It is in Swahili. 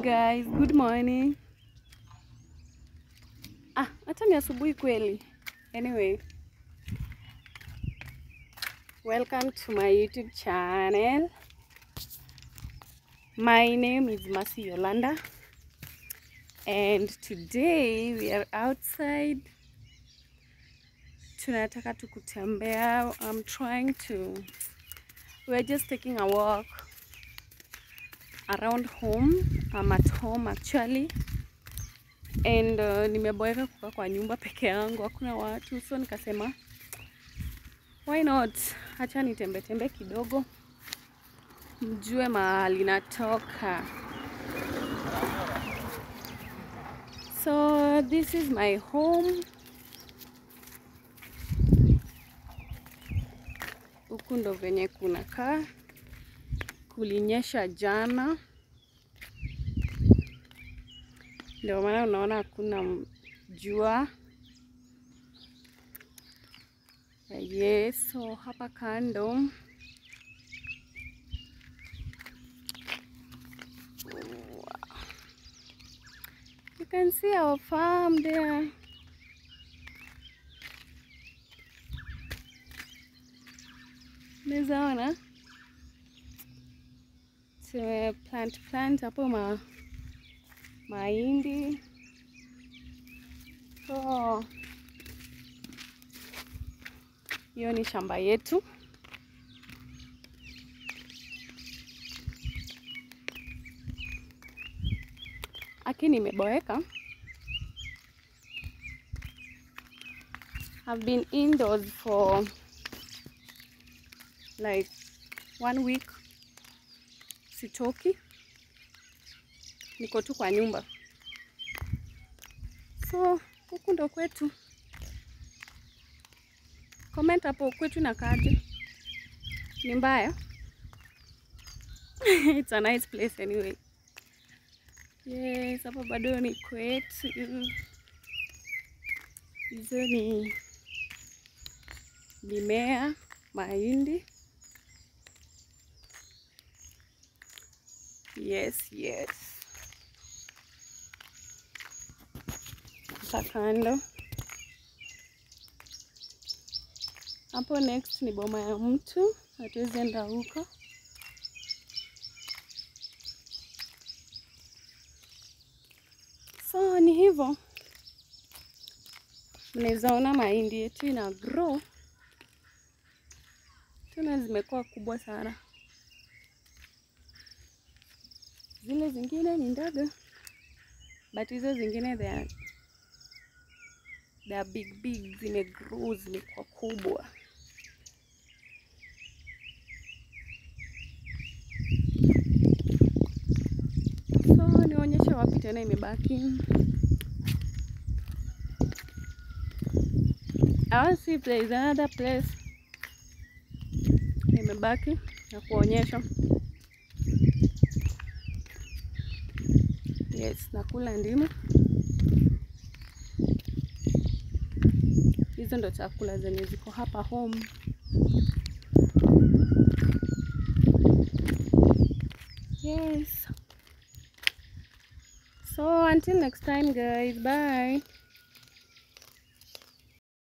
guys, good morning. Ah, hata ni asubuhi kweli. Anyway, welcome to my YouTube channel. My name is Mercy Yolanda, and today we are outside. Tunataka tu kutembea. I'm trying to. We're just taking a walk around home. I'm at home actually and uh, nimeboeka kukaa kwa nyumba peke yangu, hakuna watu, so nikasema why not, hacha nitembe tembe kidogo, mjue mahali natoka. So this is my home. Huku ndo venye kunakaa, kulinyesha jana ndio maana unaona hakuna jua. Yes, so hapa kando you can see our farm there. Unaweza ona tume plant plant hapo ma mahindi so hiyo ni shamba yetu. Aki nimeboeka. I've been indoors for like one week, sitoki, niko tu kwa nyumba. So huku ndo kwetu. Comment hapo kwetu na kaje, ni mbaya? It's a nice place anyway. Yes, hapa bado ni kwetu. Hizo ni mimea, mahindi. Yes, yes. Hapa kando hapo, next ni boma ya mtu, hatuwezi enda huko. So ni hivyo, mnaweza ona mahindi yetu ina grow tena, zimekuwa kubwa sana. Zile zingine ni ndogo, but hizo zingine they are they are big big, zimegrow zimekuwa kubwa. So nionyeshe wapi tena imebaki. I want to see if there is another place imebaki na kuonyesha. Yes, nakula ndimu. Hizo ndo chakula zenye ziko hapa home. Yes. So until next time guys, bye.